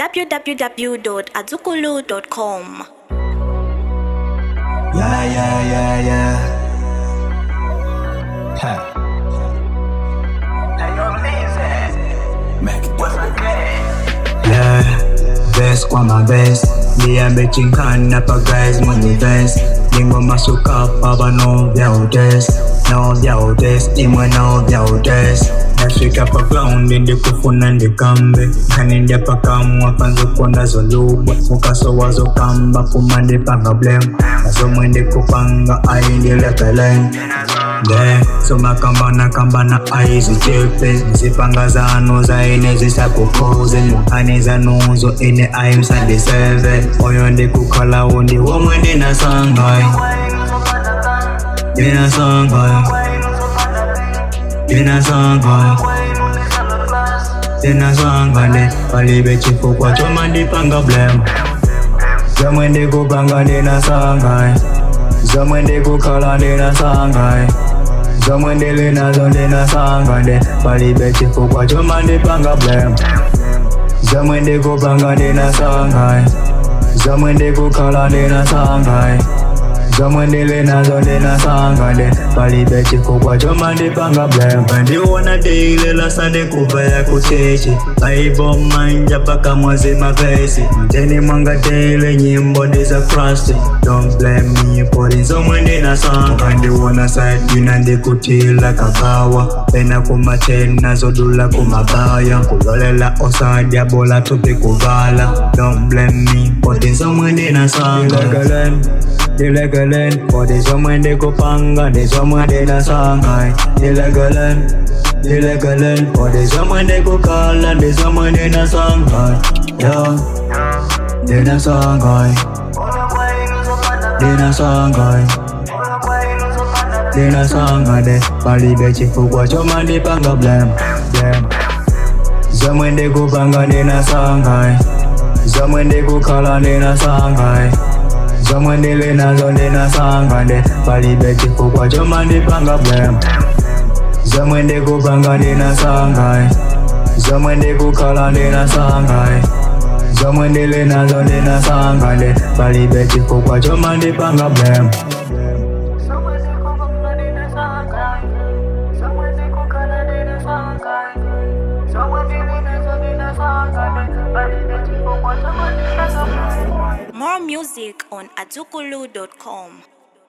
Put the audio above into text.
www.azukulu.com. Yeah, yeah, yeah, yeah. Ha. Mac Yeah, best kwa my best. Niambe chinkana pa guys mwenye best. Ningo masuka pa bano vya udes. No vya udes, imwe no vya udes. Nafika pa ground ndi kufuna ndikambe kanindya pakamwa panzo konda zolubwa mukaso wazo kamba kumande panga blem nasomwe ndikupanga ayindilepelen de somakambana kambana ayizichepe zipanga zano zaine zisakukoze mukhani zanuzo ine ayimsandiseve oyo ndikukhala undi womwe ndinasangayi ndinasangayi ndinasangayi ndinasangane palibe chifukwa choma ndipanga blem zomwe ndikupanga ndinasangayi zomwe ndikukhala ndinasangayi zomwe ndili nazo ndinasangane palibe chifukwa choma ndipanga blem zomwe ndikupanga ndinasangayi zomwe ndikukhala ndinasangayi zomwe ndili nazo ndinasangane palibe chifukwa choma ndipanga blem ndiwona deile sande kuva ya kuchechi aibo manja paka mwazi mavesi mteni mwanga deile nyimbo ndiza krasti don't blame me pori zomwe ndinasanga ndiwona sajina ndikutila kakawa pena kumatena zodula kumabaya kulolela osadya bola tupi kuvala don't blame me pori zomwe ndinasanga Dilegalen, for the zomwe ndikupanga ndi zomwe ndinasanga Dilegalen, dilegalen, for the zomwe ndikukhala ndi zomwe ndinasanga Yeah, ndinasanga ndinasanga ndinasanga de palibe chifukwa choma ndipanga blem blem zomwe ndikupanga ndinasanga zomwe ndikukhala ndinasanga zomwe ndili nazo ndinasangane palibe chifukwa choma ndipanga blem zomwe ndikupanga ndinasangaye zomwe ndikukhala ndinasangaye zomwe ndili nazo ndinasangane palibe chifukwa choma ndipanga blem More music on azukulu.com.